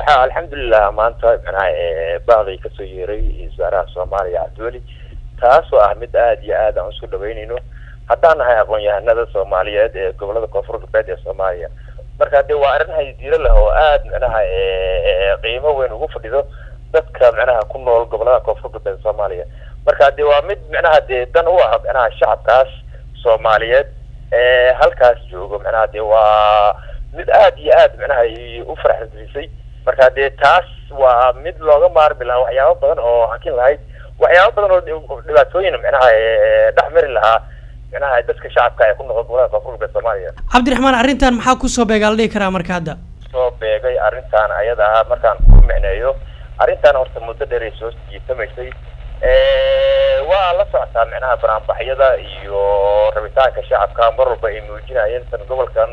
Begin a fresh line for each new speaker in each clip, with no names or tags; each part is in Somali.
waxaa alxamdulilah maanta manaha baaday kasoo yeeray wasaaraha soomaaliya cabdiweli taasoo ah mid aada iyo aad aan usku dhaweyneyno haddaan nahay aqoon-yahanada soomaaliyeed ee gobolada koonfur galbeed ee soomaaliya marka dee waa arrin haydiiro leh oo aada manaha qiimo weyn ugu fadhido dadka manaha ku nool gobolada koonfur galbeed ee soomaaliya marka dee waa mid manaha dee dan u ah manaha shacabkaas soomaaliyeed ee halkaas joogo manaha dee waa mid aada iyo aad manaha u faraxgelisay marka dee taas waa mid looga maarmi lahaa waxyaabo badan oo hakin lahayd waxyaabo badan oo dhibaatooyin manaha dhex mari lahaa manaha dadka shacabka ee ku noqon gobolada koonfur galbeed soomaaliya
cabdiraxmaan arrintan maxaa kusoo beegaa la dhihi karaa marka hadda
soo beegay arrintan ayada ah markaan ku micneeyo arrintan horta muddo dheer ay soo jiitamaysay waa la socotaa micnaha banaanbaxyada iyo rabitaanka shacabka mar walba ay muujinayeen tan gobolkan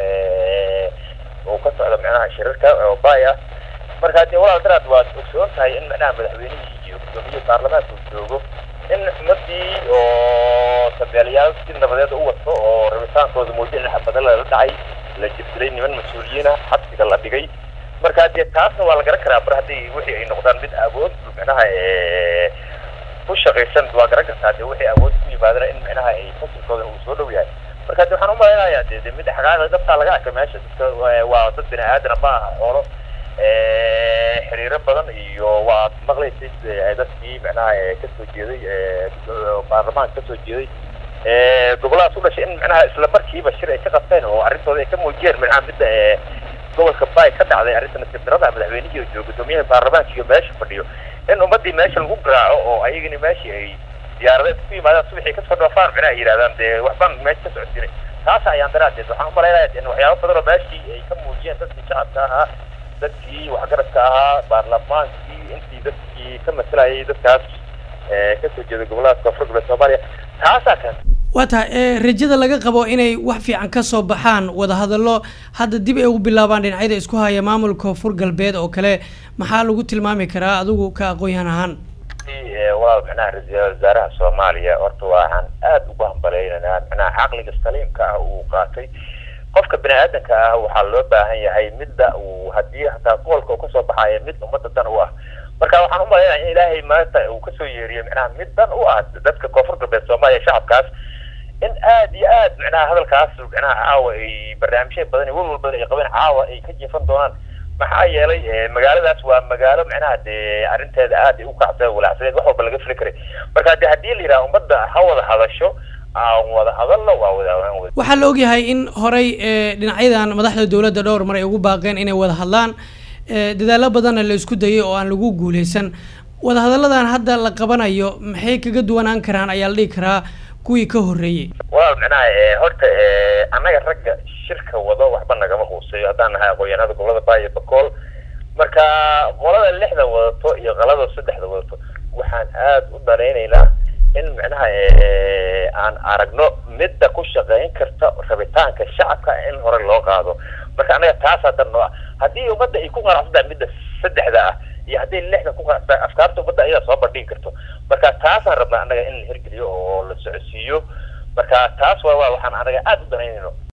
uu ka socdo micnaha shirarka oo baay ah marka dee walaal daraad waad ogsoon tahay in micnaha madaxweynihii iyo gudoomiyihii baarlamaanka uu joogo in ummadii oo tabeelayaal si nabadeed u wato oo rabitaankooda muujin xabada lala dhacay la jirdiray niman mas-uuliyiin ah xabsiga la dhigay marka dee taasna waa la garan karaa mar haddii wixii ay noqdaan mid awood micnaha ku shaqaysan waa garan kartaa dee wixii awood ku yimaadana in micnaha ay fasilkoodan uu soo dhow yahay marka de waxaan umalaynayaa de de mid xaqaaqda dabtaa laga arkay meesha dadka waa dad bini aadana ma aha xoolo xiriiro badan iyo waa maqlaysay dadkii micnaha kasoo jeeday baarlamaanka kasoo jeeday goboladaas u dhashay in micnaha isla markiiba shir ay ka qabteen oo arrintooda ay ka muujiyeen micnaha midda gobolka bay ka dhacday arrinta nasiibdarada madaxweynihii oo jooga gudoomiyaha baarlamaanka iyo meesha fadhiyo in ummadii meesha lagu garaaco oo ayagani meeshii ay diyaaradeed ku yimaadaan subaxii kasoo dhoofaan micnaha ay yidhahdaan dee waxbaan meesha ka socodsiinay taas ayaan daraadeed waxaan umalaynaya in waxyaabo badan oo meeshii ay ka muujiyeen dadkii shacabka ahaa dadkii waxgaradka ahaa baarlamaankii intii dadkii ka masalayay dadkaas kasoo jeeda goboladaas koonfur galbeed soomaaliya taasaa kan
waa tahay rajada laga qabo inay wax fiican kasoo baxaan wadahadallo hadda dib ay ugu bilaabaan dhinacyada isku haya maamulka koonfur galbeed oo kale maxaa lagu tilmaami karaa adigu ka aqoon-yahan ahaan
walaal micnaha ra-iisul wasaaraha soomaaliya horta waxaan aada ugu hambaleynanaa micnaha caqliga saliimka ah uu qaatay qofka bini aadanka ah waxaa loo baahan yahay midda uu haddii hataa gobolka uu kasoo baxayo mid ummadda dan u ah marka waxaan umalaynaya in ilaahay maanta uu kasoo yeeriyo micnaha mid dan u ah dadka koonfur galbeed soomaaliya shacabkaas in aada iyo aad micnaha hadalkaas micnaha caawa ay barnaamijya badan iyo walwal badan ay qabeen caawa ay ka jiifan doonaan maxaa yeelay magaaladaas waa magaalo micnaha dee arrinteeda aad ay u kacsa walacsadeed wax walba laga fili karay marka de haddii la yidhaha ummadda ha wada hadasho aan wada hadalno waa wada
waxaa la ogyahay in horey dhinacyadan madaxda dowladda dhowr mar ay ugu baaqeen inay wada hadlaan dadaalo badanna la isku dayay oo aan lagu guuleysan wadahadalladan hadda la qabanayo maxay kaga duwanaan karaan ayaa la dhihi karaa kuwii ka horreeyey
walaal micnaha horta annaga ragga shirka wado waxba nagama quuseeyo haddaan nahay aqoon-yahanada gobolada baayo bakool marka qolada lixda wadato iyo qalada saddexda wadato waxaan aada u danaynaynaa in micnaha aan aragno midda ku shaqeyn karta rabitaanka shacabka in hore loo qaado marka annaga taasaa dan noo ah haddii ummadda ay ku qanacsantahay midda saddexda ah iyo hadday lixda ku qanacsantahay afkaarta ummadda ayadaa soo bandhigi karto marka taasaan rabnaa annaga in la hirgeliyo oo la socodsiiyo marka taas waa waxaan anaga aada u danaynayno